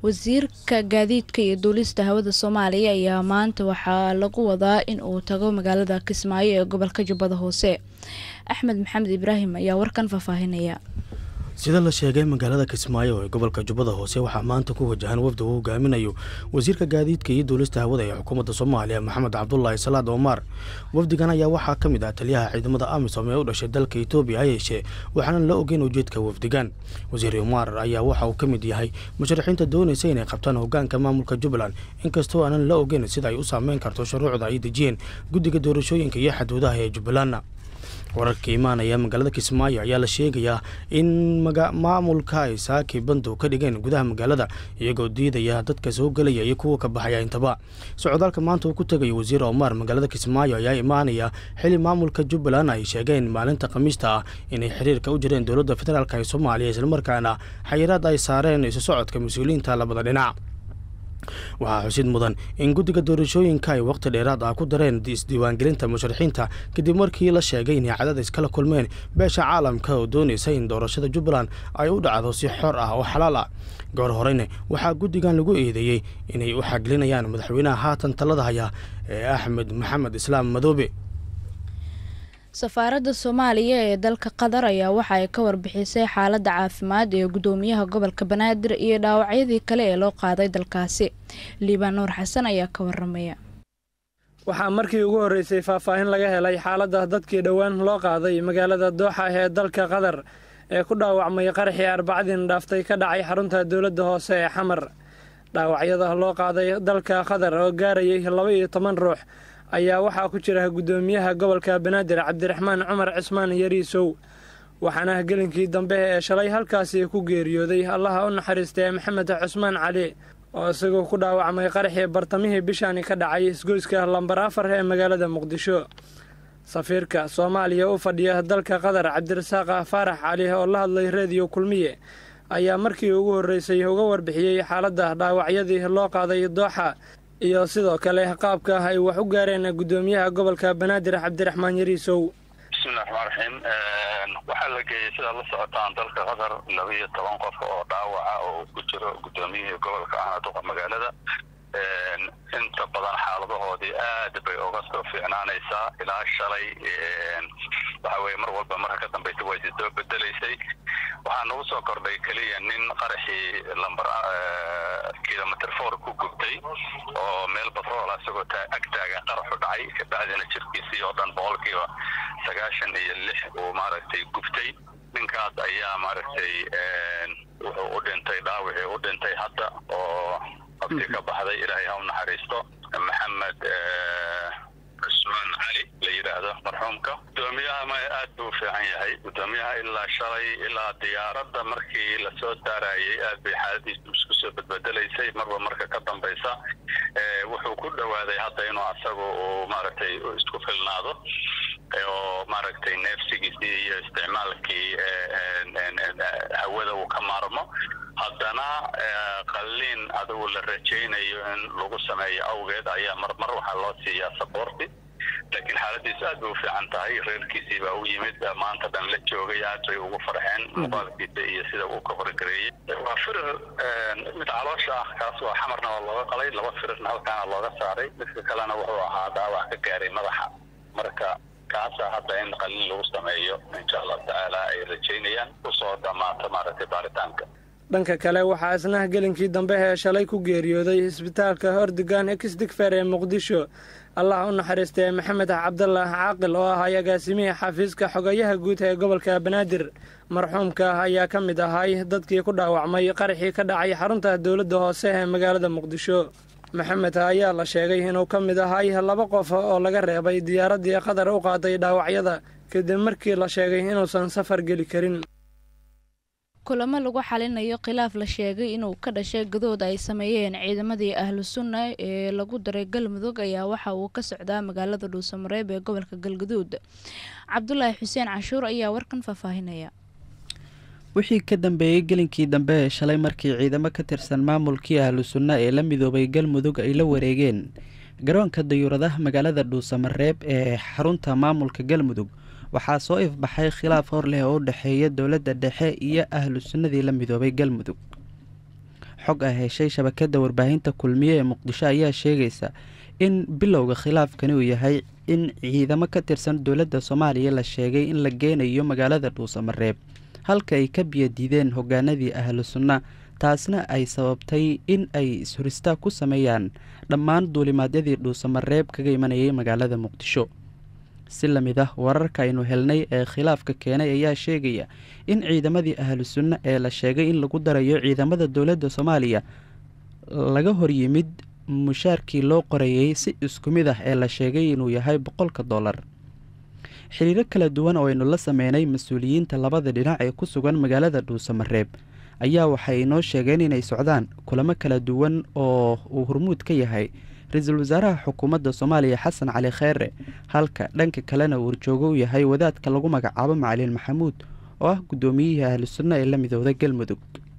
wasiirka gaadiidka iyo duulista hawada soomaaliya ayaa maanta waxaa lagu wadaa in uu tago magaalada kismaayo ee gobolka jubbada hoose axmed maxamed ibraahim ayaa warkan faahfaahinaya sida la sheegay magaalada kismaayo ee gobolka jubbada hoose waxaa maanta ku wajahan wafdi uu hogaaminayo wasiirka gaadiidka iyo duulista hawada ee xukuumadda soomaaliya maxamed cabdulaahi salaad omar wafdigan ayaa waxaa ka mid ah taliyaha ciidamada amisom ee u dhashay dalka etoobiya ha yeeshee waxaanan la ogeyn ujeedka wafdigan wasiir omar ayaa waxa uu ka mid yahay musharaxiinta doonaysa inay qabtaan hogaanka maamulka jubbaland inkastoo aanan la ogeyn sida ay u saameyn karto shuruucda ay dejiyeen guddiga doorashooyinka iyo xaduudaha ee jubbalandna wararka imaanaya magaalada kismaayo ayaa la sheegayaa in maamulka ay saaki bandow ka dhigeen gudaha magaalada iyagoo diidaya dadka soo gelaya iyo kuwa ka baxaya intaba socdaalka maanta uu ku tegayo wasiir omar magaalada kismaayo ayaa imaanaya xili maamulka jubbaland ay sheegeen maalinta khamiista ah inay xiriirka u jireen dowladda federaalk ee soomaaliya islamarkaana xayiraad ay saareen isu socodka mas-uuliyiinta labada dhinac waxaa xusid mudan in guddiga doorashooyinka ay waqti dheeraad ah ku dareen isdiiwaangelinta musharaxiinta kadib markii la sheegay inay cadadis kala kulmeen beesha caalamka oo doonaysa in doorashada jubbaland ay u dhacdo si xor ah oo xalaal ah goor horeyna waxaa guddigan lagu eedeeyey inay u xaglinayaan madaxweynaha haatan talada haya ee axmed maxamed islaam madoobe safaaradda soomaaliya ee dalka qatar ayaa waxa ay ka warbixisay xaaladda caafimaad ee guddoomiyaha gobolka banaadir iyo dhaawacyadii kale ee loo qaaday dalkaasi liibaan nuur xasan ayaa ka waramaya waxaa markii ugu horreysay faahfaahin laga helay xaaladda dadkii dhowaan loo qaaday magaalada dooxa ee dalka qatar ee ku dhaawacmay qaraxii arbacadiin dhaaftay ka dhacay xarunta dowladda hoose ee xamar dhaawacyada loo qaaday dalka qatar oo gaarayay laba iyo toban ruux ayaa waxaa ku jira guddoomiyaha gobolka banaadir cabdiraxmaan cumar cismaan yariisow waxaana gelinkii dambe ee shalay halkaasi ku geeriyooday allaha u naxariistay maxamed cusmaan cali oo isagoo ku dhaawacmay qaraxii bartamihii bishaani ka dhacay isgoyska lambar afar ee magaalada muqdisho safiirka soomaaliya u fadhiya dalka qatar cabdirasaaq faarax cali oo la hadlay reediyo kulmiye ayaa markii ugu horreysay uga warbixiyey xaaladda dhaawacyadii loo qaaday dooxa iyo sidoo kale qaabka ay wax u gaareen guddoomiyaha gobolka banaadir cabdiraxmaan yariisow bismillahi raxmaan raxiim waxaa la geeyey sidaad la socotaan dalka qatar laba iyo toban qof oo dhaawaca oo ku jiro guddoomiyihii gobolka ahna duqa magaalada inta badan xaaladahoodii aad bay uga soo fiicnaanaysaa ilaa shalay waxa weye mar walba marka ka dambaysa way si soo bedelaysay waxaa nagu soo kordhay keliya nin qaraxii lambar kilomitr for ku gubtay oo meel batrool ah isagoo ag taagan qaraxu dhacay kabacdina jirkiisii oo dhan boqolkiiba sagaashan iyo lix uu maaragtay gubtay ninkaas ayaa maaragtay wuxuu u dhintay dhaawicii u dhintay hadda oo qabti ka baxday ilaahay ha u naxariisto maxamed cusmaan cali la yidhaahdo marxuumka guddoomiyaha ma aad buu u fiican yahay guddoomiyaha ilaa shalay ilaa diyaaradda markii lasoo saarayay aad bay xaaladiisu isku soo bedbedelaysay marba marka ka dambaysa wuxuu ku dhowaaday hadda inuu asagu uu maaragtay isku filnaado oo maaragtay neefsigiisii iyo isticmaalkii hawada uu ka maarmo haddana qalliin adigu la rajaynayo in lagu sameeyo awgeed ayaa marmar waxaa loo siiyaa saboorti laakiin xaaladiisu aad bay u fiican tahay reerkiisii baa u yimid maanta dhan la joogay aad bay ugu farxeen muuqaalkiisa iyo sida uu ka horgareeyey waa firir mid caloosha ah kaas waa xamarna waa looga qalay laba firirna halkaana looga saaray midka kalena wuxuu ahaa dhaawac ka gaaray madaxa marka kaasa hadda in qalliin lagu sameeyo insha allahu tacaala ay rajaynayaan kusoo dhamaato maaragtay baaritaanka dhanka kale waxaa isna gelinkii dambe ee shalay ku geeriyooday isbitaalka hordigan exdigfer ee muqdisho allah u naxariistay maxamed cabdalaah caaqil oo ahay agaasimihii xafiiska xogayaha guud ee gobolka banaadir marxuumka ayaa ka mid ahay dadkii ku dhaawacmay qaraxii ka dhacay xarunta dowladda hoose ee magaalada muqdisho maxamed ayaa la sheegay inuu ka mid ahay laba qof oo laga reebay diyaaraddii qatar u qaaday dhaawacyada kadib markii la sheegay inuusan safar geli karin kulamo lagu xalinayo khilaaf la sheegay inuu ka dhashay gadood ay sameeyeen ciidamadii ahlu sunna ee lagu daray galmudug ayaa waxa uu ka socdaa magaalada dhuusamareeb ee gobolka galgaduud cabdulaahi xuseen canshuur ayaa warkan faahfaahinaya wixii ka dambeeyey gelinkii dambe ee shalay markii ciidamo ka tirsan maamulkii ahlu sunna ee la midoobay galmudug ay la wareegeen garoonka dayuuradaha magaalada dhuusamareeb ee xarunta maamulka galmudug waxaa soo ifbaxay khilaaf hor leh oo u dhexeeya dowladda dhexe iyo ahlu sunnadii la midoobay galmudug xog ah heshay shabakadda warbaahinta kulmiye ee muqdisho ayaa sheegaysa in bilowga khilaafkani uu yahay in ciidamo ka tirsan dowladda soomaaliya la sheegay in la geenayo magaalada dhuusamareeb halka ay ka biyadiideen hogaanadii ahlu sunna taasna ay sababtay in ay is-horistaa ku sameeyaan dhammaan duulimaadyadii dhuusamareeb kaga imanayay magaalada muqdisho si lamid ah wararka aynu helnay ee khilaafka keenay ayaa sheegaya in ciidamadii ahlu sunna ee la sheegay in lagu darayo ciidamada dowladda soomaaliya laga horyimid mushaarkii loo qorayey si isku mid ah ee la sheegay inuu yahay boqolka dollar xiriiro kala duwan oo aynu la sameynay mas-uuliyiinta labada dhinac ee ku sugan magaalada dhuusamareeb ayaa waxay inoo sheegeen inay socdaan kulamo kala duwan oo uu hormuud ka yahay ra-iisul wasaaraha xukuumadda soomaaliya xasan cali kheere halka dhanka kalena uu horjoogo u yahay wadaadka lagu magacaabo macalin maxamuud oo ah guddoomiyihii ahlu sunna ee la midooda galmudug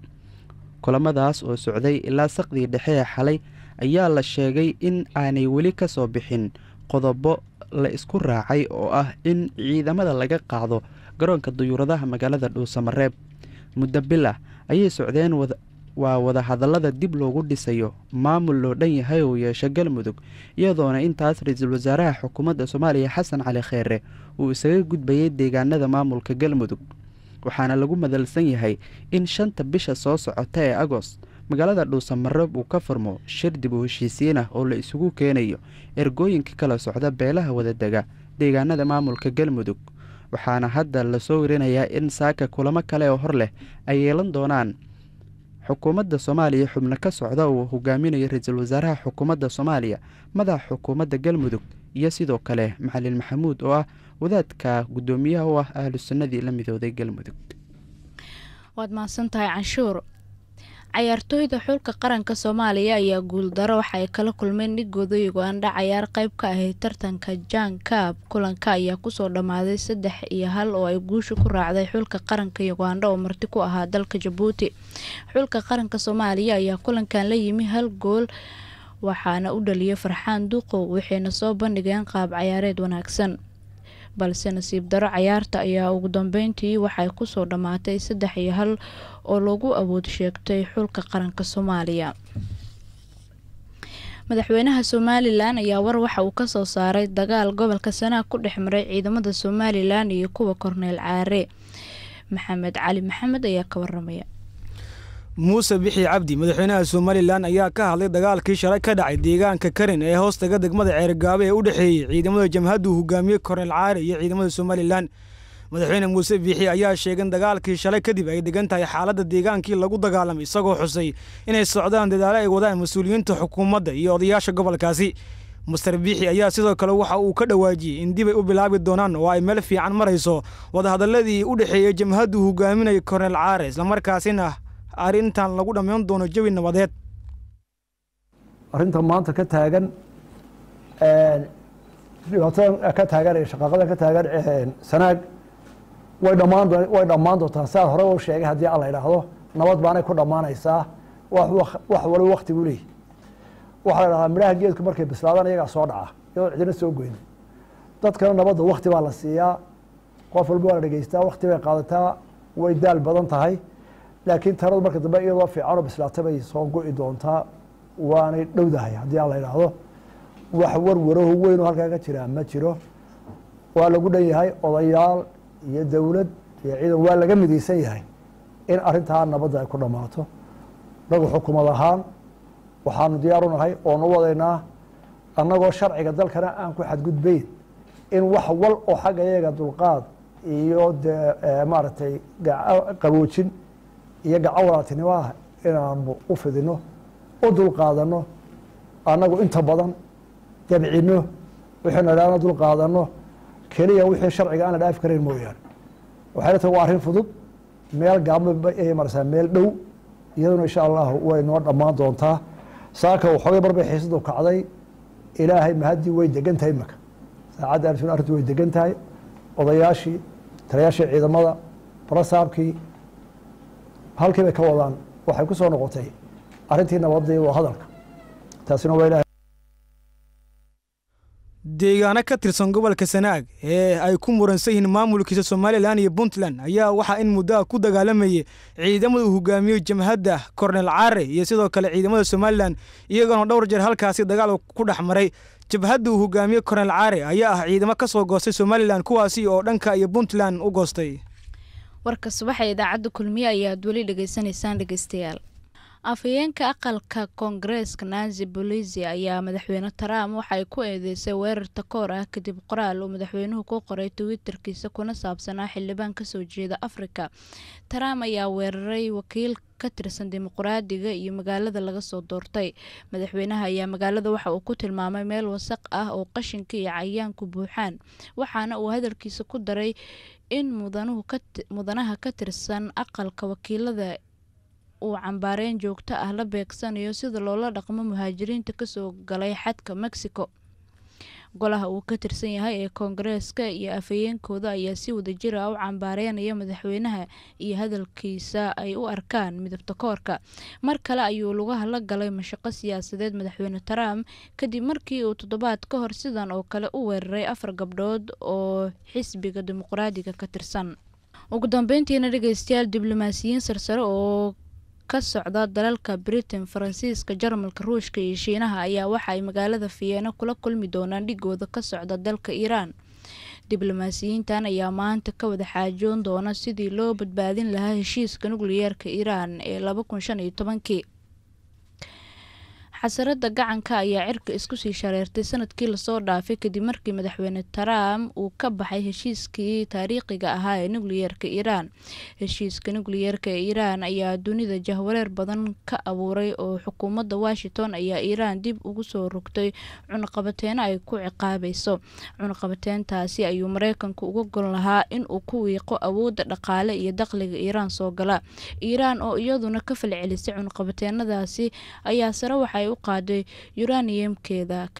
kulamadaas oo socday ilaa saqdii dhexe ee xalay ayaa la sheegay in aanay weli ka soo bixin qodobo la isku raacay oo ah in ciidamada laga qaado garoonka duyuuradaha magaalada dhuusamareeb muddo bil ah ayay socdeen waa wadahadallada dib loogu dhisayo maamul loo dhan yahay uu yeesho galmudug iyadoona intaas ra-iisul wasaaraha xukuumadda soomaaliya xasan cali kheere uu isaga gudbayay deegaanada maamulka galmudug waxaana lagu madalsan yahay in shanta bisha soo socota ee agost magaalada dhuusamareeb uu ka furmo shir dib u heshiisiin ah oo la isugu keenayo ergooyinka kala socda beelaha wadadega deegaanada maamulka galmudug waxaana hadda lasoo werinayaa in saaka kulamo kale oo hor leh ay yeelan doonaan xukuumadda soomaaliya xubno ka socda uu hogaaminayo ra-iisul wasaaraha xukuumadda soomaaliya madaxa xukuumadda galmudug iyo sidoo kale macalin maxamuud oo ah wadaadka guddoomiyaha u ah ahlu sunnadii la midooday galmudug waad mahadsantahay canshuur cayaartooyda xulka qaranka soomaaliya ayaa guuldaro waxa ay kala kulmeen dhigooda ugandha cayaar qayb ka ahayd tartanka jan kaab kulanka ayaa kusoo dhammaaday saddex iyo hal oo ay guusha ku raacday xulka qaranka ugandha oo marti ku ahaa dalka jabuuti xulka qaranka soomaaliya ayaa kulankan la yimi hal gool waxaana u dhaliyay farxaan duqow waxayna soo bandhigeen qaab cayaareed wanaagsan balse nasiib daro cayaarta ayaa ugu dambeyntii waxay kusoo dhammaatay saddex iyo hal oo lagu awood sheegtay xulka qaranka soomaaliya madaxweynaha somalilan ayaa war waxa uu kasoo saaray dagaal gobolka sanaag ku dhex maray ciidamada somalilan iyo kuwa korneel caare maxamed cali maxamed ayaa ka waramaya muuse bixi cabdi madaxweynaha somalilan ayaa ka hadlay dagaalkii shalay ka dhacay deegaanka karin ee hoostaga degmada ceergaabe ee u dhexeeyey ciidamada jamhaddu hogaamiyey korneel caare iyo ciidamada somalilan madaxweyne muuse biixi ayaa sheegay in dagaalkii shalay kadib ay degan tahay xaaladda deegaankii lagu dagaalamay isagoo xusay inay socdaan dadaalo ay wadaan mas-uuliyiinta xukuumadda iyo odayaasha gobolkaasi master biixi ayaa sidoo kale waxa uu ka dhawaajiyey in dib ay u bilaabi doonaan oo ay meel fiican marayso wadahadalladii u dhexeeyey jamhaddu hogaaminaya korneel caare islamarkaasina arrintan lagu dhammayn doono jawi nabadeed arrinta maanta ka taagan dhibaatada ka taagan shaqaaqada ka taagan sanaag way dhammaan way dhammaan doontaa siaad hore u sheegay haddii alla idhaahdo nabad baanay ku dhammaanaysaa wax wax waliba waktigu leeyahy waxaa la idhahdaa midhaha geedku markay bislaadaan iyagaa soo dhaca iyadoo cidina soo goynin dadkana nabadda wakti baa la siiyaa qof walba waa la dhegeystaa wakti bay qaadataa way daal badan tahay laakiin taladu marka dambe iyadoo fiicanoo bislaata bay soo go-i doontaa waanay dhowdahay haddii aan la idhaahdo wax warwaraho weyn oo halkaa ka jiraa ma jiro waa lagu dhan yahay odayaal iyo dowlad iyo ciidan waa laga midaysan yahay in arrintaa nabadda ay ku dhammaato nagu xukumad ahaan waxaanu diyaar u nahay oonu wadaynaa annagoo sharciga dalkana aan ku xadgudbayn in wax wal oo xagga iyaga dulqaad iyo dee maaragtay qaboojin iyo gacan walaaltinimo ah inaanu u fidino u dulqaadanno annagu inta badan dabcino wixaynu idhaahna dulqaadanno keliya wixii sharciga aan la dhaafi karayn mooyaane waxayna tahay waa arrin fudud meel gaabma ay marsaa meel dhow iyaduna insha allahu way noo dhammaan doontaa saaka waxoogay mar bay xiisadu kacday ilaahay mahaddii way degan tahay imaka saacadda arsun arrintu way degan tahay odayaashii taliyaashii ciidamada barasaabkii halkii bay ka wadaan waxay ku soo noqotay arrintii nabadda iyo hadalka taasina waa ilahay deegaano ka tirsan gobolka sanaag ee ay ku muransan yihiin maamulkiisa somalilan iyo puntland ayaa waxaa in muddo ah ku dagaalamayay ciidamada uu hogaamiyo jamhadda kornel caare iyo sidoo kale ciidamada somalilan iyagoona dhowr jeer halkaasi dagaal ku dhex maray jabhadda uu hogaamiye kornel caare ayaa ah ciidamo ka soo goostay somalilan kuwaasi oo dhanka iyo puntland u goostay warka subaxa idaacadda kulmiye ayaad weli dhegeysanaysaan dhegeystayaal afhayeenka aqalka koongareeska nansi bolisi ayaa madaxweyne trump waxay ku eedeysay weerar takoor ah kadib qoraal uu madaxweynuhu ku qoray twitterkiisa kuna saabsanaa xildhibaan kasoo jeeda afrika trump ayaa weeraray wakiil ka tirsan dimuqraadiga iyo magaalada laga soo doortay madaxweynaha ayaa magaalada waxa uu ku tilmaamay meel wasaq ah oo qashinka iyo cayayaanku buuxaan waxaana uu hadalkiisa ku daray in mudanaha ka tirsan aqalka wakiilada uu cambaareyn joogto ah la beegsanayo sida loola dhaqmo muhaajiriinta kasoo galay xadka mexico golaha uu ka tirsan yahay ee koongareeska iyo afhayeenkooda ayaa si wadajir ah u cambaareynaya madaxweynaha iyo hadalkiisa ay u arkaan midabta koorka mar kale ayuu lugaha la galay mashaqo siyaasadeed madaxweyne trump kadib markii uu toddobaad ka hor sidan oo kale u weeraray afar gabdhood oo xisbiga dimuqraadiga ka tirsan ugu dambeyntiina dhegeystayaal diblomaasiyiin sarsare oo ka socda dalalka britain faransiiska jarmalka ruushka iyo shiinaha ayaa waxa ay magaalada fiyeeno kula kulmi doonaan dhigooda ka socda dalka iiraan diblomaasiyiintan ayaa maanta ka wada xaajoon doona sidii loo badbaadin lahaa heshiiska nukliyeerka iiraan ee laba kun shan iyo tobankii xasarada gacanka ayaa cirka isku sii shareertay sanadkii lasoo dhaafay kadib markii madaxweyne trump uu ka baxay heshiiskii taariikhiga ahaa ee nukliyeerka iiraan heshiiska nukliyeerka ee iiraan ayaa dunida jahwareer badan ka abuuray oo xukuumadda washington ayaa iiraan dib ugu soo rogtay cunaqabateeno ay ku ciqaabayso cunaqabateentaasi ayuu mareykanku uga gon lahaa in uu ku wiiqo awoodda dhaqaale iyo dakhliga iiraan soo gala iiraan oo iyaduna ka falcelisay cunaqabateenadaasi ayaa sare waxay u qaaday yuraniyamkeeda